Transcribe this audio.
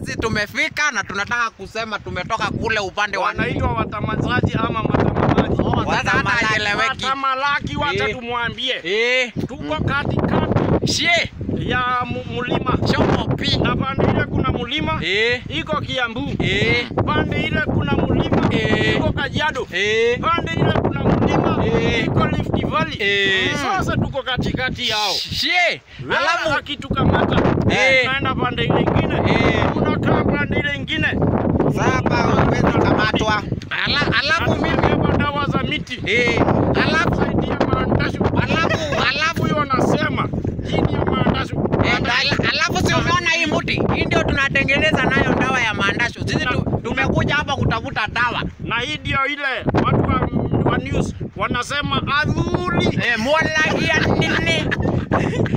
sisi tumefika na tunataka kusema tumetoka kule upande wa wanaitwa watamazaji ama matamamaji. Oh, sasa hata Watamalaki. haeleweki. Watamalaki, wacha Eh. tumwambie Eh, tuko katikati shie ya mu- mlima shomo pi. na pande ile kuna mlima Eh, iko Kiambu, eh, pande ile kuna mlima Eh. iko Kajiado, eh. pande ile kuna mlima Eh. iko Rift Valley. Eh. Sasa tuko katikati yao. Shie. Alafu Alafu akitukamata Eh. naenda pande ile ingine, Eh. unakaa pande ile ingine, Sasa huwezi kamatwa. ala, alafu mimi amebeba dawa za miti eh, alafu saidia maandashu. alafu alafu huyo anasema hii ndio maandashu. Eh, ala- alafu si umeona hii mti hii ndio tunatengeneza nayo dawa ya maandasho. Sisi tu, tumekuja hapa kutafuta dawa na hii ndio ile watu wa, wa news wanasema adhuli eh, mola ya nini